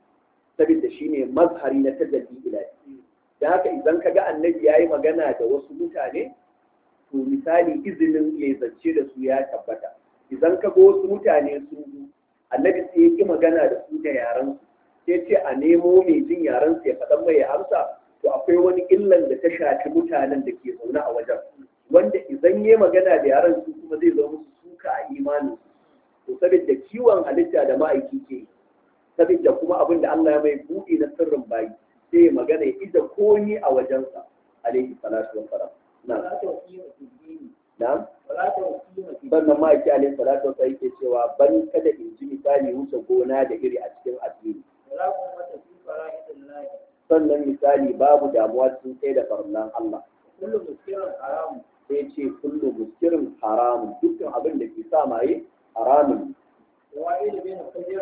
saboda shi ne mazhari na tajalli ilahi da haka idan ka ga annabi ya yi magana da wasu mutane to misali izinin ya zance da su ya tabbata idan ka ga wasu mutane sun zo annabi sai ya ki magana da su da yaren su sai ce a nemo mai jin yaren su ya faɗan mai ya amsa to akwai wani illan da ta shafi mutanen da ke zaune a wajen wanda idan ya magana da yaren su kuma zai zama musu suka a imanin to saboda kiwon halitta da ma'aiki ke saboda kuma abin da Allah ya mai buɗe na sirrin bayi sai ya magana ya ida komi a wajensa alaihi salatu wa salam na ولا توقيم في الدين na ولا توقيم في الدين sannan ma'aiki alaihi salatu wa salam yake cewa ban kada in ji misali wuce gona da iri a cikin addini ولا قوة في فرائض الله sannan misali babu damuwa cikin sai da farlan Allah كل مسكر حرام sai ce kullu muskirin haramun dukkan abin da ke sa maye haramun ووائل بين حجر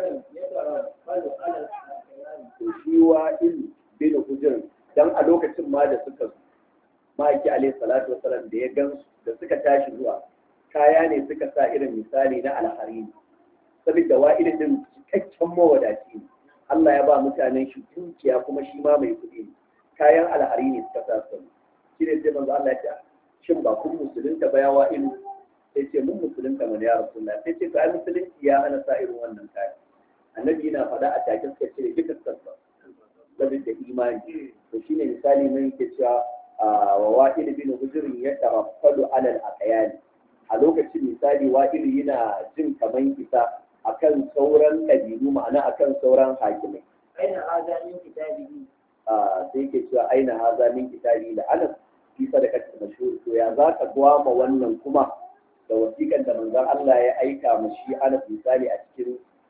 يترفض على الأحيان to shi wa il bin hujr dan a lokacin ma da suka zo ma'aiki alaihi salatu wasalam da ya gan da suka tashi zuwa kaya ne suka sa irin misali na alharini saboda wa'il din cikakken mawadaci ne Allah ya ba mutanen shi dukiya kuma shi ma mai kuɗi ne kayan alharini suka sa su shi ne sai manzo Allah ya ce shin ba kun musulunta ba ya wa'il sai ce mun musulunta mana ya rasulullah sai ce to ai musulunci ya hana sa irin wannan kaya annabi yana faɗa a take suka cire duka sassa saboda imani to shine misali mai yake cewa wa wa'il bin hujrin ya taraffalu alal aqyani a lokacin misali wa'il yana jin kaman isa akan sauran kabilu ma'ana akan sauran hakimai أين هذا من كتابه Ah, sai yake cewa aina haza min kitabi da anas fi sadaqati mashhur to ya za ka gwama wannan kuma da wasiƙan da manzon Allah ya aika mu shi Anas misali a cikin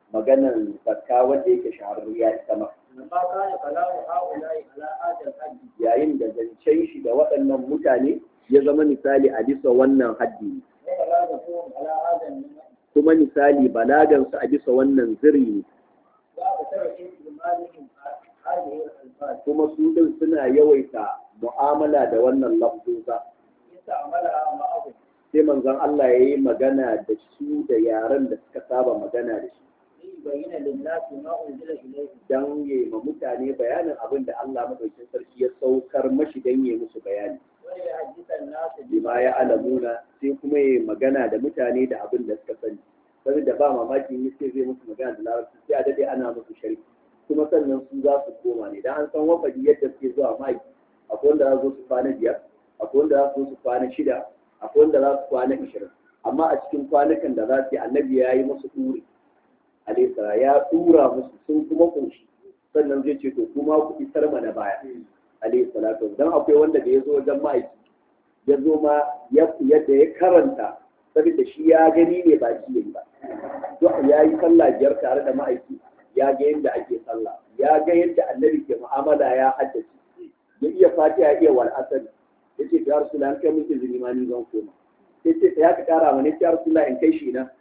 maganan zakka wanda yake shahararriya ita ma لما كان كلام هؤلاء على هذا الحد yayin da zancen shi da waɗannan mutane ya zama misali a bisa wannan haddi وبلاغتهم على هذا النمط kuma misali balagansu a bisa wannan ziri ne وأكثر استعمالهم هذه الألفاظ kuma su din suna yawaita mu'amala da wannan lafzuza استعملها معهم sai manzon Allah ya yi magana da su da yaren da suka saba magana da shi ليبين للناس ما أنزل إليهم don ya ma mutane bayanin abin da Allah madaukakin sarki ya saukar mashi don ya musu bayani وليحدث الناس bima ya alamuna sai kuma ya magana da mutane da abin da suka sani saboda ba mamaki ne sai zai musu magana da larabci sai a dade ana musu sharhi kuma sannan su za su koma ne dan an san wafadi yadda suke zuwa mai akwai wanda za su zo su kwana biyar akwai wanda za su zo su kwana shida akwai wanda za su kwana ishirin amma a cikin kwanukan da za su yi annabi ya yi musu ɗuri alaisa ya ɗura musu sun kuma ƙunshi sannan zai ce to kuma ku isar mana baya alayhi salatu dan akwai wanda da ya zo wajen ma'aiki ya zo ma yadda ya karanta saboda shi ya gani ne ba shi yayi ba to ya yi sallah biyar tare da ma'aiki ya ga yadda ake sallah ya ga yadda annabi ke mu'amala ya haddace ya iya fatiha iya wal asr yace ya rasulullah an kai mun izini ma ni zan koma yace ya ka kara mana ya rasulullah in kai shi na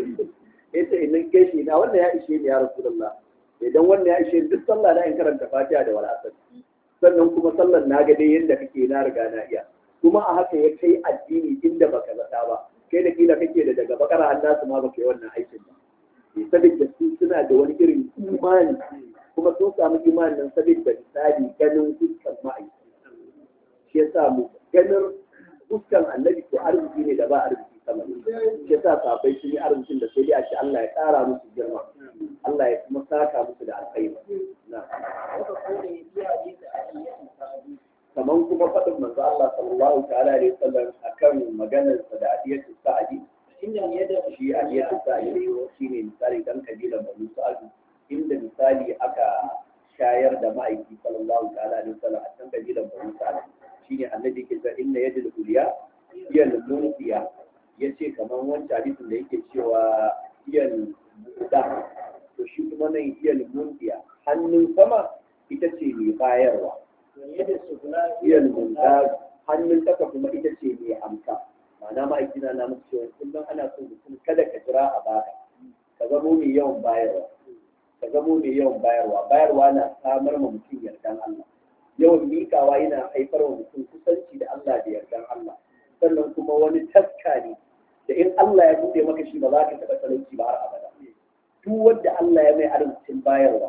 yace in kai shi na wannan ya ishe ni ya rasulullah idan wannan ya ishe ni duk sallah na in karanta fatiha da wal asr sannan kuma sallar na ga dai yadda kake na riga na iya kuma a haka ya kai addini inda baka zata ba kai da kila kake da daga bakara an nasu ma baka yi wannan aikin ba saboda su suna da wani irin imani kuma sun samu imanin nan saboda misali ganin fuskan ma'aikata shi yasa mu ganin fuskan annabi ko arziki ne da ba arziki sama shi yasa sabai sun yi arzikin da sai dai a ce Allah ya ƙara musu girma Allah ya kuma saka musu da alkhairi na وكقوله في حديث أبي الصحابي kaman kuma faɗin manzo Allah sallallahu ta'ala alaihi wasallam akan maganar sa da adiyatu sa'adi إن اليد shi adiyatu sa'adi shine misali dan kabilan Bani Sa'ad inda misali aka shayar da ma'aiki sallallahu ta'ala alaihi wasallam a can kabilan Bani Sa'ad shine annabi ke cewa inna yadul uliya hiya al-munfiya yace kaman wancan hadisin da yake cewa hiya al-muda to shi kuma nan hiya al-munfiya hannun sama ita ce mai bayarwa واليد السفلى iya munta hannun ƙasa kuma ita ce mai amsa ma'ana ma'aikina na musu cewa kullum ana so mutum kada ka jira a baka ka zamo mai yawan bayarwa ka zamo mai yawan bayarwa bayarwa na samar ma mutum yardan Allah yawan mikawa yana haifar wa mutum kusanci da Allah da yardan Allah sannan kuma wani taska ne da in Allah ya buɗe maka shi ba za ka taɓa talauci ba har abada duk wanda Allah ya mai arzikin bayarwa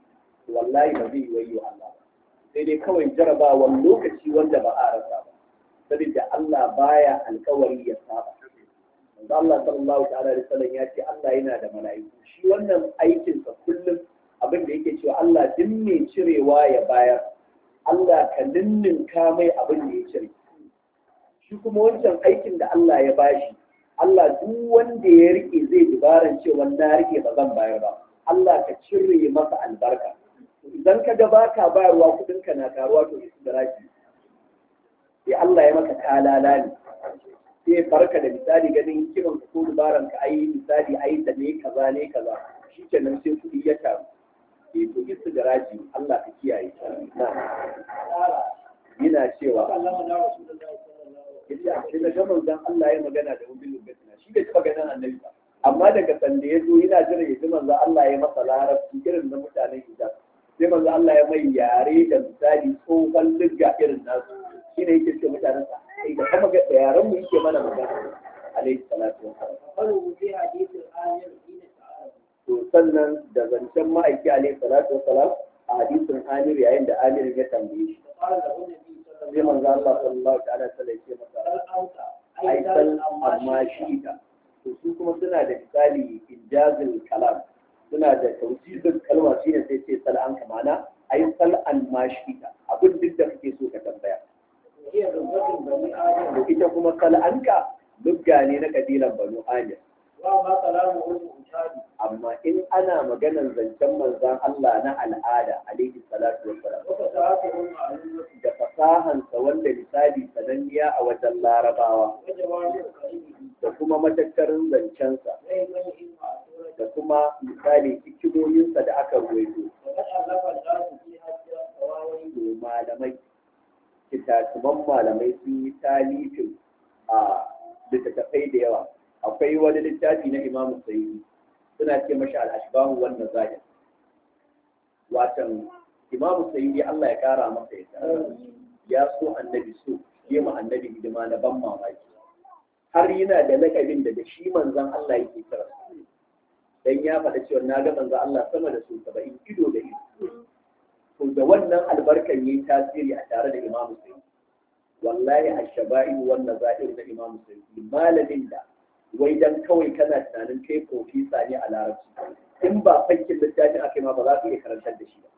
wallahi ba zai yi wayo Allah ba sai dai kawai jarabawan lokaci wanda ba a rasa ba saboda Allah baya alkawari ya saba manzo Allah sallallahu ta'ala alaihi wasallam ya ce Allah yana da mala'iku shi wannan aikin sa kullum abin da yake cewa Allah duk mai cirewa ya bayar Allah ka ninninka mai abin da ya cire shi kuma wancan aikin da Allah ya bashi Allah duk wanda ya rike zai dubaran cewa na rike ba zan bayar ba Allah ka cire masa albarka idan ka ga baka bayarwa kudin ka na karuwa to isu da raki sai Allah ya maka kalala ne sai farka da misali ganin kiran ka ko dubaran ka ayi misali ayi da ne kaza ne kaza shikenan sai kudi ya taru eh to isu da raki Allah ka kiyaye na قال yana cewa وكلمنا رسول الله صلى الله عليه yace a cikin gaban dan Allah ya magana da wubin lugatina shi bai taba ganin annabi ba amma daga sanda ya zo yana jira ya ji manzo Allah ya masa larabci irin na mutanen hijab sai manzo Allah ya mai yare da misali tsohon ligga irin nasu shine yake ce mutanen sa sai da kuma ga yaran mu yake mana magana alaihi salatu wassalam وقالوا في حديث الآية حين تعالى to sannan da zancen ma'aiki alaihi salatu wassalam a hadisin Amir yayin da Amir ya tambaye shi فقال له النبي صلى sai الله manzo Allah sallallahu ta'ala alaihi wasallam ya ce masa عليه وسلم أنت aisan amma shi ta to su kuma suna da misali injazil kalam suna da tausizin kalma shi ne sai ce sal'an ka mana ai sal'an ma shi ta abin duk da kake so ka tambaya هي لغة بني آدم to ita kuma sal'anka lugga ne na kabilan banu amir وما كلامه المعتاد amma in ana maganar zancen manzon Allah na al'ada alaihi salatu wassalam وفتاته المعلومة da fasahansa wanda misali sananniya a wajen larabawa وجوامع كلمه da kuma matattarin zancensa ويبين مع سورة da kuma misali hikimominsa da aka ruwaito to malamai kitatuman malamai sun yi talifin a littattafai da yawa akwai wani littafi na imamu sayyidi suna ce mashi al-ashbahu wan nazair watan imamu sayyidi Allah ya kara masa yadda ya so annabi so yi ma annabi hidima na ban mamaki har yana da lakabin da da shi manzon Allah yake kira dan ya faɗa cewa na ga manzon Allah sama da su 70 ido da ido to da wannan albarkan yayi tasiri a tare da imamu sayyidi wallahi ashaba'i wan nazair da imamu sayyidi malamin da wai dan kawai kana tunanin kai profesa ne a larabci in ba fakkin littafin aka yi ma ba za ka iya karantar da shi ba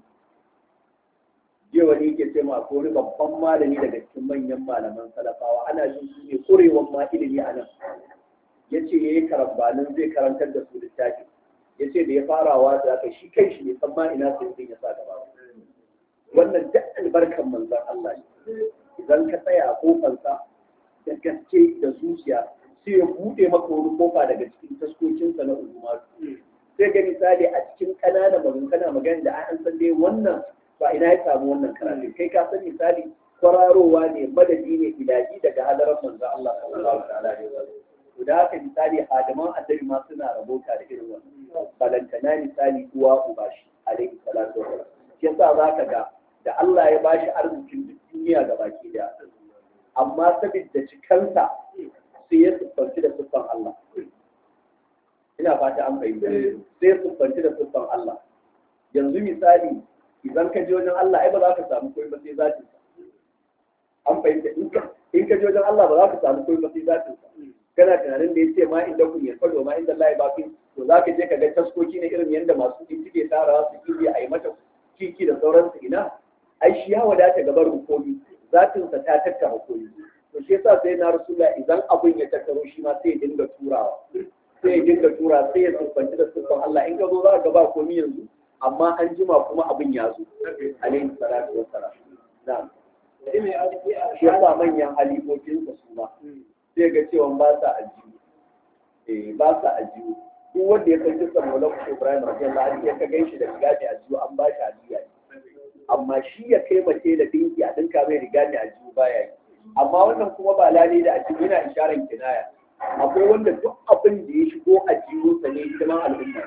jiya wani yake ce ma ko wani babban malami daga cikin manyan malaman salafawa ana jin su ne kurewan ma ilimi a nan ya ce ya yi karambanin zai karantar da su littafi ya ce da ya farawa da aka shi kai shi ne san ma ina sai ya sa gaba wannan duk albarkan manzon Allah ne idan ka tsaya a kofansa da gaske da zuciya sai ya buɗe maka wani kofa daga cikin taskokinsa na ulumatu sai ga misali a cikin ƙananan magana kana magana da an san dai wannan ba ina ya samu wannan karatu kai ka san misali kwararowa ne madadi ne ilahi daga hadarar manzo Allah sallallahu alaihi wasallam to da haka misali adaman annabi ma suna rabota da irin wannan balantana misali uwa uba shi alaihi salatu wasallam shi yasa zaka ga da Allah ya bashi arzikin duk duniya gabaki daya amma saboda cikansa sai ya siffanci da siffan Allah ina fata an fahimta sai ya siffanci da siffan Allah yanzu misali idan ka je wajen Allah ai ba za ka samu koyi ba sai zati an fahimta in ka je wajen Allah ba za ka samu koyi ba sai zati kana tunanin da ya ce ma inda kun ya fado ma inda Allah ya baki to za ka je ka ga taskoki ne irin yadda masu kuɗi suke tarawa su kibi a yi mata kiki da sauransu ina ai shi ya wadata gabar rukuni zatinsa ta tattara koyi to shi yasa sai na rasula idan abin ya tattaro shi ma sai ya dinga turawa sai ya dinga tura sai ya siffanci da siffan Allah in ka zo za ka ba komi yanzu amma an jima kuma abin ya zo alaihi salatu wassalam na'am shi yasa manyan halifofin su ma sai ga cewa ba sa ajiyu eh ba sa ajiyu duk wanda ya san kisan Maulana Ibrahim radiyallahu anhu ya ka ganshi da riga da ajiyu an ba shi ajiya amma shi ya kai mace da dinki a dinka mai riga da ajiyu baya yi amma wannan kuma ba lalai da ajiyu yana isharar kinaya akwai wanda duk abin da ya shigo a jiwonsa ne hidiman al'umma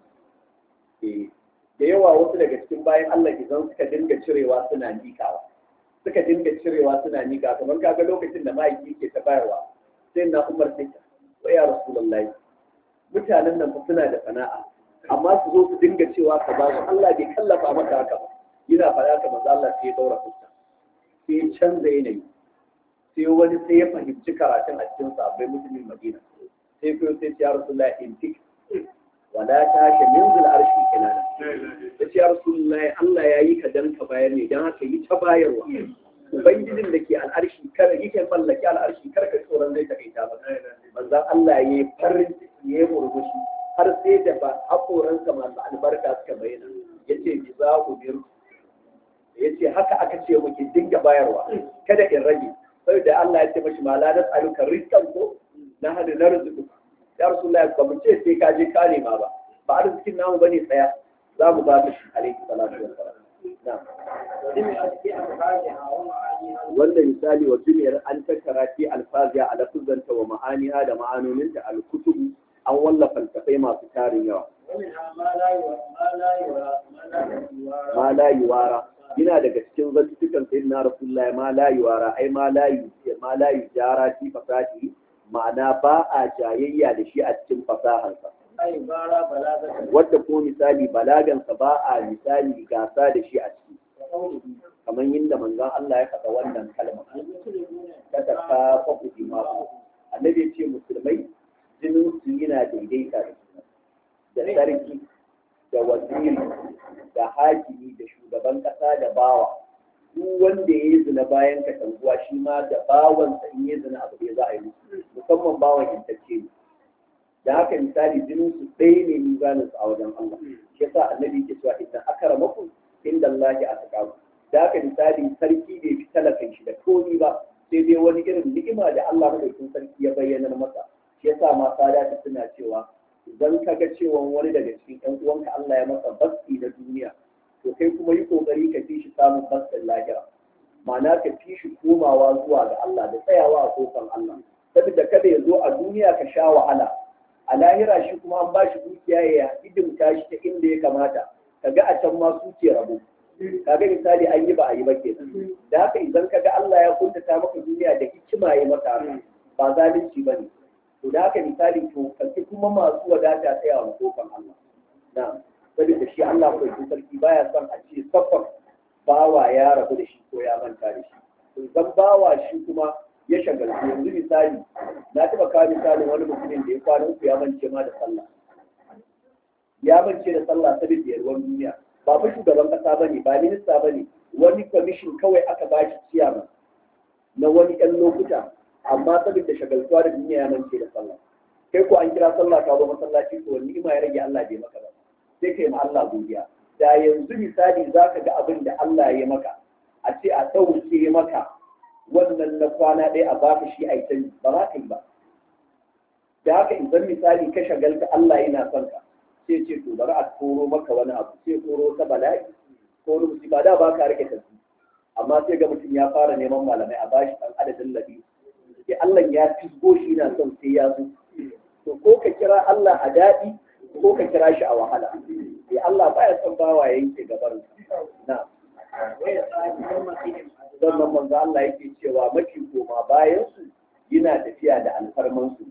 da yawa wasu daga cikin bayan Allah idan suka dinga cirewa suna nikawa suka dinga cirewa suna nika kamar kaga lokacin da ma'aiki ke ta bayarwa sai na umar sai ta wa ya rasulullahi mutanen nan fa suna da sana'a amma su zo su dinga cewa ka ba su Allah bai kallafa maka haka ba yana faɗa ka manzo Allah sai ya daura fuska sai ya canza yanayi sai wani sai ya fahimci karatun a cikin sabbai musulmin Madina sai ko sai ya rasulullahi intik wala ta shi min zul arshi kinana sai ya rasulullahi Allah ya yi ka dan ka bayar ne dan haka yi ta bayarwa ubangijin da ke al'arshi kar yake mallaki al'arshi kar ka tsoron zai takaita ba manzon Allah ya yi farin ciki ya yi murmushi har sai da ba hakoransa masu albarka suka bayyana yace bi za ku bir yace haka aka ce muke dinga bayarwa kada in rage saboda Allah ya ce mashi ma la nas'aluka rizqan ko na hada na rizqu ya rasulullahi ba mu ce sai ka je ka nema ba ba arzikin namu bane tsaya za mu ba ka shi alaihi salatu wassalam wanda misali wa duniyar an tattara fi alfaziya a lafuzanta wa ma'aniha da ma'anoninta al-kutubu an wallafa littafai masu tarin yawa ma la yuwara yana daga cikin zantukan sayyidina rasulullahi ma la yuwara ai ma la yu ma la yujara fi fasati ma'ana ba a jayayya da shi a cikin fasahansa wadda ko misali balagansa ba a misali gasa da shi a ciki kamar yadda manzon Allah ya faɗa wannan kalma ta tafa faku imamu annabi ya ce musulmai jinin su yana daidaita da da sarki da waziri da hakimi da shugaban kasa da bawa duk wanda ya yi zina bayan ka tanguwa shi ma da bawansa in ya zina abu da za a yi musamman bawan intacce ne da haka misali jinin su ɗaya ne mizanin su a wajen Allah shi yasa annabi ke cewa idan akramakum inda Allah ya ataqaku da haka misali sarki bai fi talakan shi da komi ba sai dai wani irin ni'ima da Allah madaukakin sarki ya bayyana masa shi yasa ma sada suna cewa idan ka ga cewa mutuwan wani daga cikin ƴan uwanka Allah ya masa basti na duniya to kai kuma yi kokari ka fi shi samun bastin lahira ma'ana ka fi shi komawa zuwa ga Allah da tsayawa a kofar Allah saboda kada ya zo a duniya ka sha wahala a lahira shi kuma an ba shi dukiya ya hidimta shi ta inda ya kamata ka ga a can ma su ke rabo kaga misali an yi ba a yi ba ke da haka idan ka ga Allah ya kuntata maka duniya da hikima ya maka haka ba zalunci ba ne to da haka misali to kanki kuma masu wadata tsaya wa kofar Allah na saboda shi Allah ko sarki baya son a ce saffar bawa ya rabu da shi ko ya manta da shi to idan bawa shi kuma ya shagaltu yanzu misali na taɓa kawo misalin wani mutumin da ya kwana uku ya mance ma da sallah ya mance da sallah saboda yarwan duniya ba fa shugaban kasa bane ba minista bane wani kwamishin kawai aka ba shi ciyama na wani ɗan lokuta amma saboda shagaltuwa da duniya ya mance da sallah kai ko an kira sallah ka zo masallaci to wani ima ya rage Allah bai maka ba sai kai ma Allah godiya da yanzu misali zaka ga abin da Allah ya maka a ce a ɗauke maka wannan na kwana ɗaya a baka shi a yi ba za ka yi ba da haka idan misali ka shagalta Allah yana son ka sai ce to bari a koro maka wani abu sai koro ta bala'i ko wani musiba da ba ka rike tafi amma sai ga mutum ya fara neman malamai a bashi ɗan adadin labi sai Allah ya fisgo shi na son sai ya zo to ko ka kira Allah a daɗi ko ka kira shi a wahala sai Allah baya son bawa yanke gabarin na sannan manzo Allah yake cewa mafi koma bayan su yana tafiya da alfarman su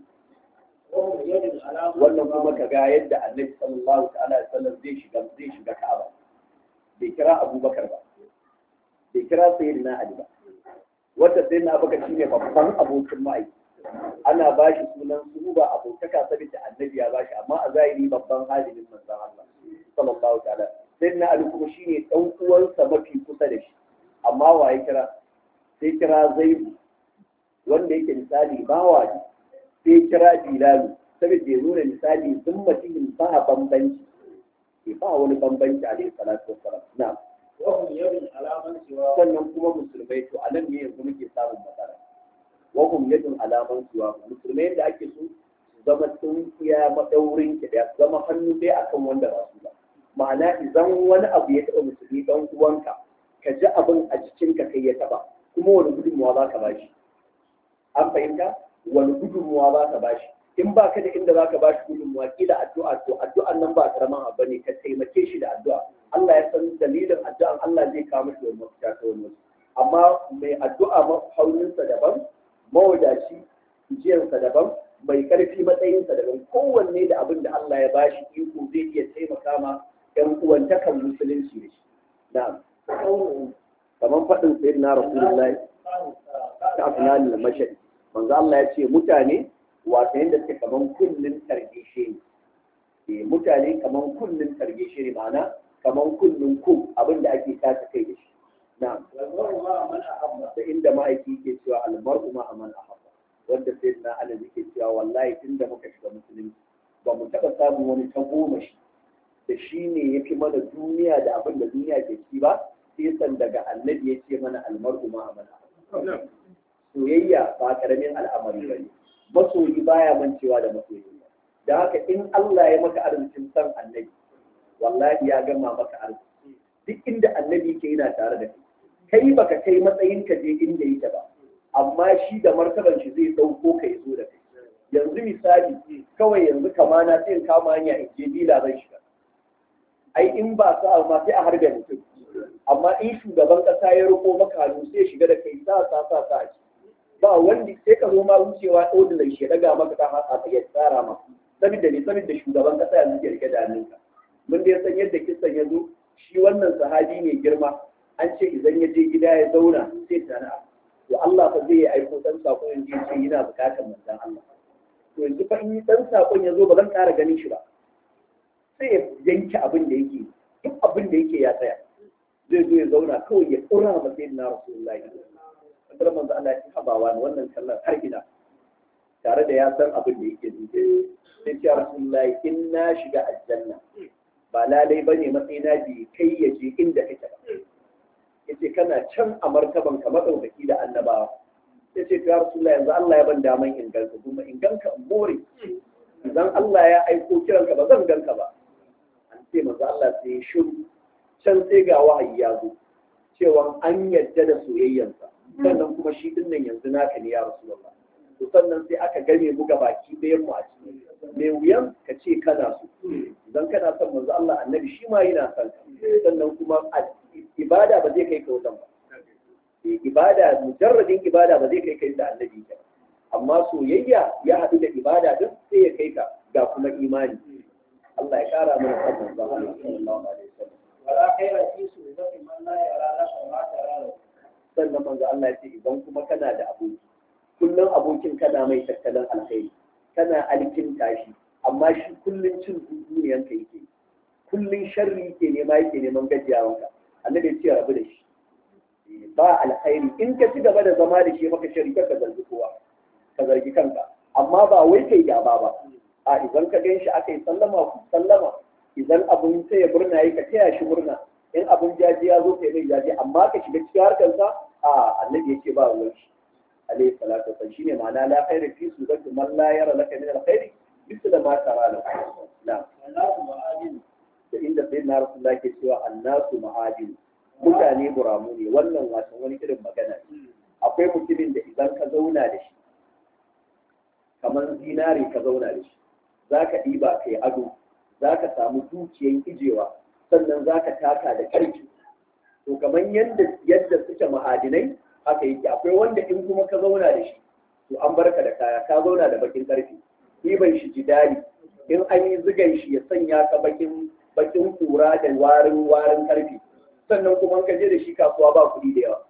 wannan kuma ka ga yadda Annabi sallallahu ta'ala alaihi wasallam zai shiga zai shiga Ka'aba bai kira Abubakar ba bai kira Sayyidina Ali ba wanda Sayyidina Abubakar shine babban abokin ma'aiki ana ba shi sunan su ba abokaka saboda Annabi ya ba shi amma a zahiri babban halimin manzo Allah sallallahu ta'ala Sayyidina Ali kuma shine dan uwansa mafi kusa da shi amma wa ya kira sai kira zaibu wanda yake misali bawa ne sai kira bilalu saboda ya nuna misali sun mutumin ba bambanci ke ba wani bambanci a dai salatu wassalam na وهم يد على من سواه sannan kuma musulmai to a nan ne yanzu muke samun matsala wahum yadun alaman suwa musulmai da ake so su zama sun iya madaurin ki da su zama hannu dai akan wanda ba su ba ma'ana idan wani abu ya taɓa musulmi dan uwanka ka ji abin a jikinka kai ya taba kuma wani gudunmuwa za ka bashi an fahimta wani gudunmuwa za ka bashi in ba ka da inda za ka bashi gudunmuwa kila addu'a to addu'an nan ba karaman abu ne ka taimake shi da addu'a Allah ya san dalilin addu'an Allah zai kawo mishi wani mafita ta wani amma mai addu'a hauninsa daban mawadaci jiyarsa daban mai karfi matsayinsa daban kowanne da abin da Allah ya bashi iko zai iya taimaka ma 'yan uwantakan musulunci da shi na'am kamar faɗin sayyid na rasulullahi ta afnani da mashadi manzo Allah ya ce mutane wato yadda suke kaman kullun targeshe ne mutane kaman kullun targeshe ne ma'ana kaman kullun ku abin da ake tace kai da shi na'am da inda ma'aiki ke cewa almar'u ma man ahabba wanda sayyid na Ali yake cewa wallahi tunda muka shiga musulunci ba mu taɓa samun wani tagomashi da shi ne ya fi mana duniya da abin da duniya ke ci ba sai daga annabi ya ce mana almar'u ma amana soyayya ba karamin al'amari ba ne masoyi baya mancewa da masoyi da haka in Allah ya maka arzikin san annabi wallahi ya gama maka arziki duk inda annabi ke yana tare da kai kai baka kai matsayin ka je inda yake ba amma shi da martaban shi zai dauko ka zo da kai yanzu misali kawai yanzu kamana sai in kama hanya in je dila zan shiga ai in ba sa ma sai a harbe mutum amma in shugaban kasa ya riko maka hannu sai shiga da kai sa sa sa sa ba wanda sai ka zo ma wucewa ordinary shi daga maka ta haka ya tsara ma saboda ne saboda shugaban kasa yanzu ke rike da hannunka mun dai san yadda kisan ya zo shi wannan sahabi ne girma an ce idan ya je gida ya zauna sai tana to Allah fa zai aiko dan sako yanzu ya ce yana bukatar manzon Allah to yanzu fa in dan sakon ya zo ba zan ƙara ganin shi ba sai ya yanke abin da yake duk abin da yake ya tsaya zai zo ya zauna kawai ya ƙura ma sai na rasulullahi kasar manzo Allah ya habawa ne wannan kallon har gida tare da ya san abin da yake zuke sai ce rasulullahi in na shiga aljanna ba lalai bane matsayina bi kai ya je inda kake ba yace kana can a martaban ka madaukaki da annabawa sai ce ya rasulullahi yanzu Allah ya ban daman in ganka kuma in ganka in more idan Allah ya aiko kiranka ba zan ganka ba an ce manzo Allah sai ya shiru can sai ga wahayi ya zo cewa an yadda da soyayyansa sannan kuma shi din nan yanzu naka ne ya rasulullah to sannan sai aka game mu baki ɗayan mu a cikin mai wuyan ka ce kana so idan kana son manzo Allah annabi shi ma yana son ka sannan kuma ibada ba zai kai ka wajen ba ibada mujarradin ibada ba zai kai ka inda annabi ke amma soyayya ya haɗu da ibada duk sai ya kai ka ga kuma imani Allah ya kara mana son manzo Allah sallallahu alaihi wasallam ولا خير في سورة من لا يرى لك ما ترى له sannan manzo Allah ya ce idan kuma kana da aboki kullum abokin kana mai tattalin alkhairi kana alkin tashi amma shi kullum cin duniyan ka yake kullum sharri yake nema yake neman gajiyawanka annabi ya ce rabu da shi ba alkhairi in ka ci gaba da zama da shi maka sharri ka zargi kowa ka zargi kanka amma ba wai kai gaba ba a idan ka gan shi aka yi sallama ku sallama idan abun sai ya murna yi ka taya shi murna in abun jaji ya zo kai mai jaji amma ka shiga cikin harkarsa a annabi ya ce ba ruwan shi alayhi salatu wasallam shine ma'ana la khaira fi sudati man la yara laka min alkhairi misal ma tara la na والناس معادن da inda sai na rasulullah ke cewa annasu ma'adin mutane buramu ne wannan wasan wani irin magana ne akwai mutumin da idan ka zauna da shi kamar zinare ka zauna da shi za ka ɗiba kai ado za ka samu dukiyan ijewa sannan za ka taka da ƙarfi to kamar yadda yadda suke ma'adinai haka yake akwai wanda in kuma ka zauna da shi to an barka da kaya ka zauna da bakin ƙarfi ɗiban shi jidali in an yi zigan shi ya sanya ka bakin bakin kura da warin warin ƙarfi sannan kuma ka je da shi kasuwa ba kuɗi da yawa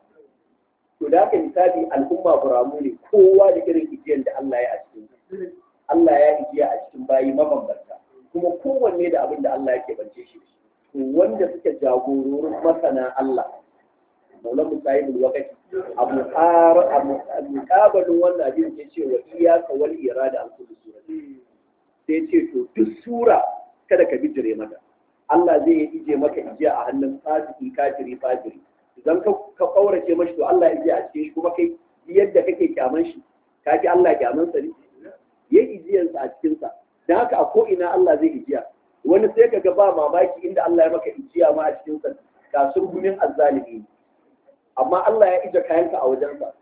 to da haka misali al'umma buramu ne kowa da irin ijiyan da Allah ya a cikin Allah ya ijiya a cikin bayi mabambanta kuma kowanne da abin da Allah yake bance shi to wanda suke jagororin masana Allah Maulan Musayibul Wakati abu har abu mukabalin wannan abin ya ce wa iyaka wal irada an kullu sura sai ce to duk sura kada ka bijire mata Allah zai ije maka ijiya a hannun fasiki kafiri fajiri idan ka ka kaurace mashi to Allah ya a cikin shi kuma kai yadda kake kyaman shi ka ji Allah kyaman sa ne ya ijiyar sa a cikin sa dan haka a ko ina Allah zai ijiya wani sai ka ga ba mamaki inda Allah ya maka ijiya ma a cikin sa kasur gumin azzalimi amma Allah ya ije kayanka a wajen sa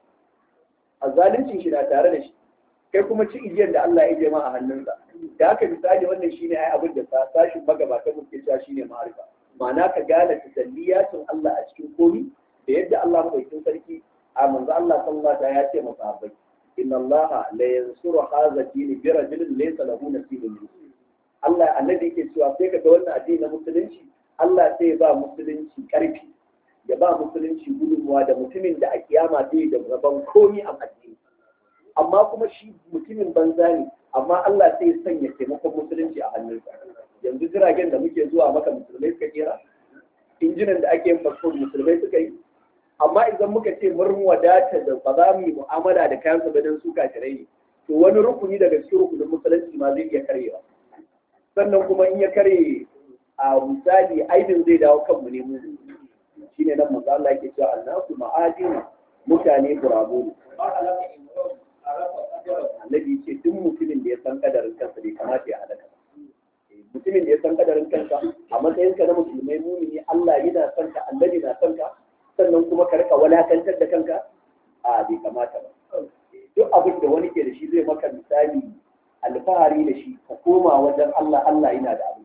azzalincin shi na tare da shi kai kuma ci ijiyar da Allah ya ije ma a hannunsa da haka misali wannan shine ai abin da sa sashin magabata muke cewa shine ma'arifa ma'ana ka gane tasalliyatin Allah a cikin komi da yadda Allah madaukakin sarki a manzo Allah sallallahu alaihi ya ce masa sahabbai inna Allah la yansuru hadha din bi rajulin laysa lahu nasibun min Allah annabi yake cewa sai ka ga wannan addini na musulunci Allah sai ya ba musulunci karfi ya ba musulunci gudunmuwa da mutumin da a kiyama zai da rabon komi a addini amma kuma shi mutumin banza ne amma Allah sai ya sanya taimakon musulunci a hannunsa yanzu jiragen da muke zuwa maka musulmai suka kera injinan da ake yin fasfo musulmai suka yi amma idan muka ce mun wadata da ba za mu yi mu'amala da kayan sa don su kafirai ne to wani rukuni daga cikin rukunin musulunci ma zai iya karyewa sannan kuma in ya karye a misali aibin zai dawo kanmu ne mu shine nan manzo Allah yake cewa annasu ma'adin mutane burabu ne ما خلق امرؤ عرف قدره annabi ce duk mutumin da ya san kadarin kansa bai kamata ya halaka ba mutumin da ya san kadarin kanka a matsayinka na musulmai mumini Allah yana son ka annabi na son ka sannan kuma ka rika walakantar da kanka a bai kamata ba duk abin da wani ke da shi zai maka misali alfahari da shi ka koma wajen Allah Allah yana da abu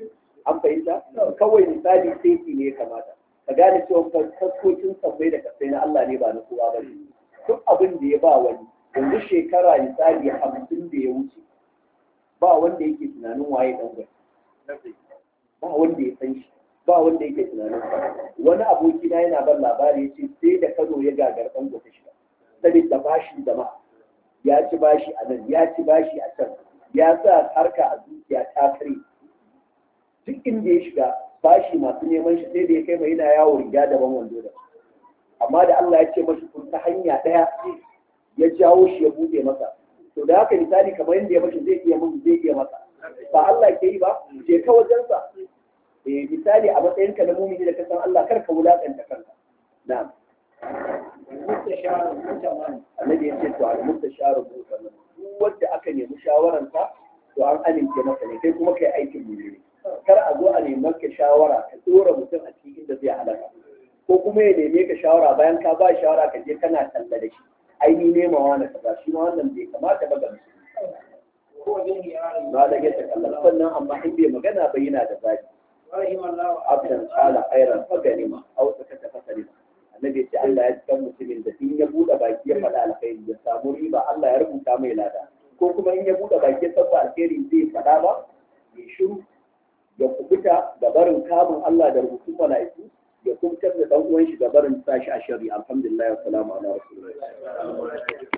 an fahimta kawai misali sai ne ya kamata ka gane cewa kaskokin sabbai da kasai na Allah ne ba na kowa ba ne duk abin da ya ba wani yanzu shekara misali hamsin da ya wuce ba wanda yake tunanin waye dan gwai ba wanda ya san shi ba wanda yake tunanin sa wani aboki na yana ban labari yace sai da Kano ya gagar dan gwai shiga saboda bashi jama'a ya ci bashi a nan ya ci bashi a can ya sa harka a zuciya ta kare duk inda ya shiga bashi masu neman shi sai da ya kai mai yana yawo riga daban wando da amma da Allah ya ce mashi kun ta hanya daya ya jawo shi ya bude masa to da haka misali kamar yadda ya mashi zai iya mun zai iya masa ba Allah ke yi ba je ka wajensa eh misali a matsayin ka na mumini da ka san Allah kar ka wulakanta kanka na'am المستشار المتمن annabi ya ce to al mustasharu mu'taman duk wanda aka nemi shawaran sa to an amince masa ne kai kuma kai aikin mulki kar a zo a neman ka shawara ka dora mutum a cikin inda zai halaka ko kuma ya neme ka shawara bayan ka ba shawara ka je kana talla da shi ai ni nemawa na kaza shi ma wannan bai kamata ba ga musulmi وهو به يعني ba da ya kallon sannan amma in bai magana ba yana da zaki رحم الله abdan kala khairan fa ganima aw sakata fa salima annabi ce Allah ya san mutumin da in ya bude baki ya faɗa alkhairi ya samu riba Allah ya rubuta mai lada ko kuma in ya bude baki ya sabba alkhairi zai faɗa ba ya shiru ya kubuta ga barin kamun Allah da rubutun mala'iku ya kubutar da dan uwan shi ga barin sashi a shari alhamdulillah wa salamu ala rasulillah